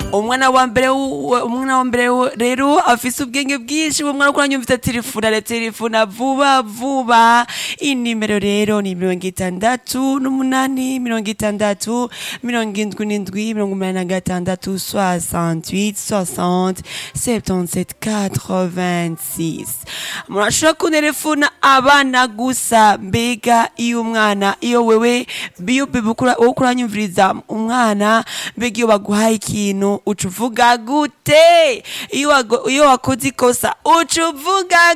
umwana wa mbere w- umwana wa mbere w- rero afise ubwenge bwinshi uwo mwana kuranyumvise telefona aratelefona vuba vuba inimero rero ni mirongo itandatu n'umunani mirongo itandatu mirongo indwi n'indwi mirongo umunani na gatandatu 68 60 77 86 murashobora kunerefona abana gusa mbega iyo umwana iyo wewe biyo bibi ukura- wowe kuranyumviriza umwana mbega iyo baguhaye ikintu uca uvuga gute iyo wago- iyo wakoze ikosa uca uvuga